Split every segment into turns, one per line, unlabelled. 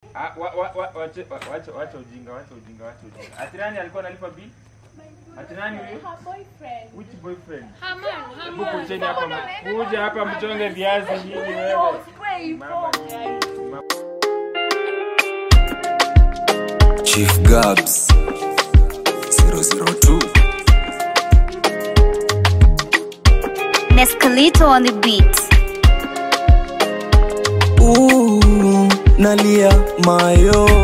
Ah, wa- wa- wa- wache- wa- wacha wacha ujinga, wacha ujinga, wacha ujinga. Ati nani alikuwa analipa bill? Ati nani huyo?
Her boyfriend.
Which boyfriend?
Haman,
Hebu
Haman.
kujeni hapa, m- kuja hapa mchonge viazi nyinyi wewe. Mama, ma-
Chief Gabs 002
Mescalito on the beat.
Ooh, nalia mayo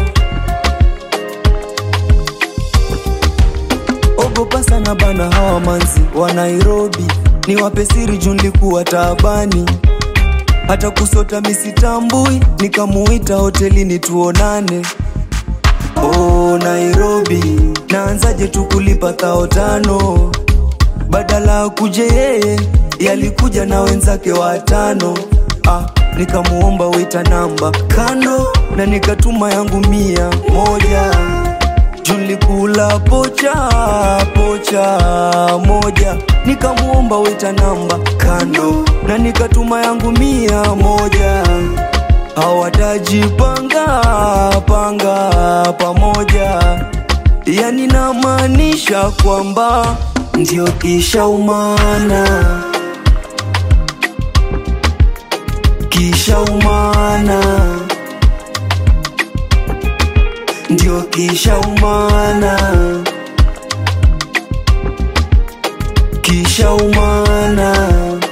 ogopa sana bana hawa manzi wa Nairobi ni wape siri juu nilikuwa taabani hata kusota misitambui nikamuita hotelini tuonane oh, Nairobi naanzaje tu kulipa thao tano badala ya kuje yeye yalikuja na wenzake watano ah, nikamuomba wita namba kando na nikatuma yangu mia moja julikula pocha pocha moja nikamuomba wita namba kando na nikatuma yangu mia moja hawatajipanga panga pamoja yani namaanisha kwamba ndio kisha umana kisha umana ndio kisha umana kisha umana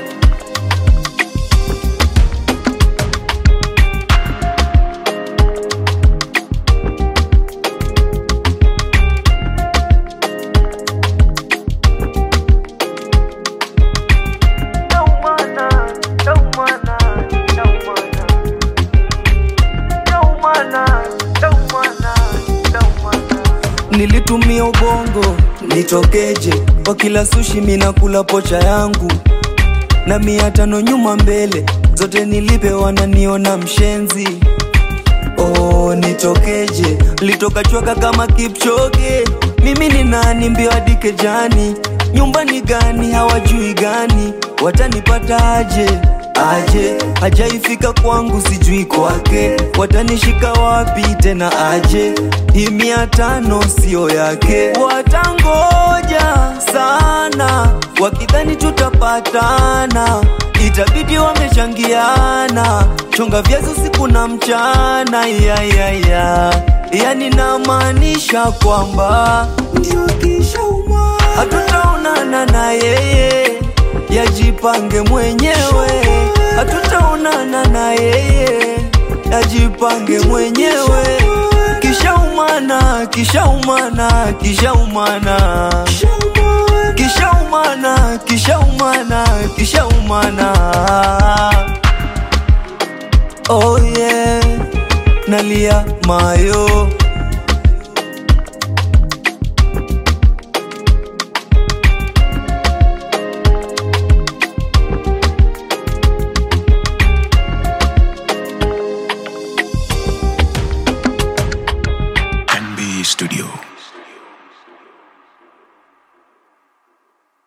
nilitumia ubongo nitokeje kwa kila sushi minakula pocha yangu na mia tano nyuma mbele zote nilipe wananiona mshenzi oh, nitokeje litoka chwaka kama kipchoge mimi ni nani mbio hadi kejani nyumbani gani hawajui gani watanipata aje aje hajaifika kwangu sijui kwake watanishika wapi tena aje hii mia tano sio yake watangoja sana wakidhani tutapatana itabidi wamechangiana chonga viazi usiku na mchana yayaya yani namaanisha kwamba ndio kisha uma hatutaonana na yeye yajipange mwenyewe hatutaonana na yeye yajipange mwenyewe kisha umana kisha umana kisha umana kisha umana kisha umana kisha umana oh yeah nalia mayo